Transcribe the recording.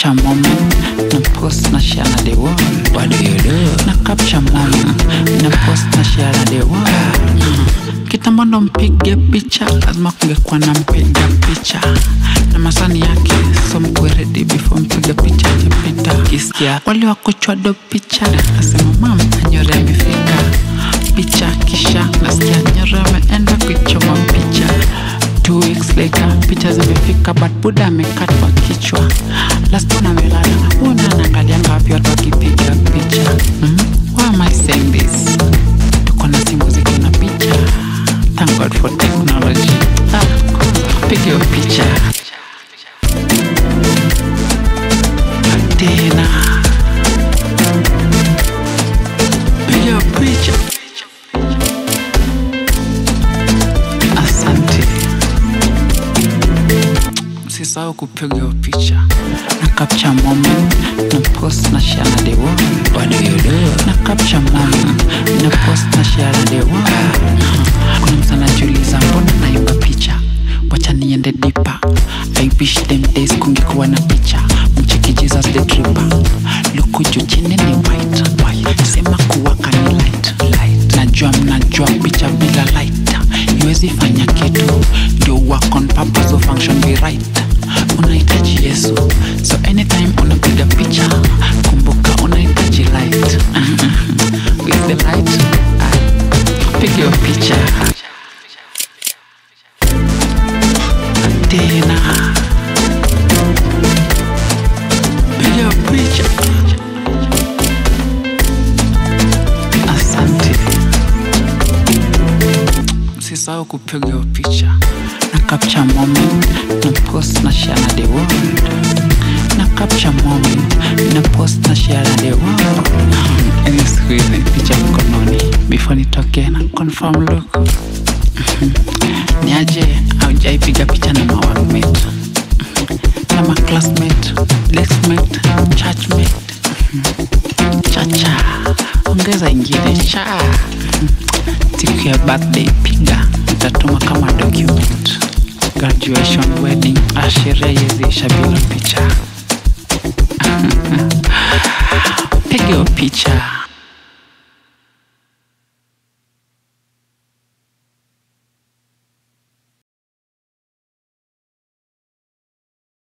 capture moment na post na share na the world What do you do? na capture moment na post na share na the world kitambo ndo mpige picha lazima kungekuwa na mpiga picha na masani yake so mkuwe ready before mpiga picha ajapita kisikia wale wakuchwa do picha nasema mam anyore amefika picha kisha nasikia nyore ameenda kuichoma picha Two weeks later picha zimefika but buda amekatwa kichwa lastona amelala una anaangalianga wapi watu wakipiga picha mm? why am I saying this tuko na simu ziko na picha thank god for technology ah, piga hiyo picha tena piga hiyo picha asante usisahau kupiga hiyo picha na capture moment na post na share na the world What do you do? na capture moment na post na share na the world kuna mtu anajiuliza mbona naimba picha wacha niende dipa i wish them days kungekuwa na picha mcheki jesus the tripper luku juu chini ni white white sema kuwaka ni light light najua mnajua picha bila light iwezi fanya kitu ndio work on purpose so function be right unahitaji yesu so anytime unapiga picha kumbuka unahitaji light with the light ah, piga hiyo picha tena piga hiyo picha asante usisahau kupiga hiyo picha na capture moment na post na share na the world na capture moment na post na share na the world Yaani siku hizi picha mkononi before nitoke na confirm look ni aje aujaipiga picha na maworkmate na maclassmate lexmate churchmate chacha ongeza ingine cha siku ya birthday piga nitatuma kama document graduation wedding asheria yeziisha bila picha piga hiyo picha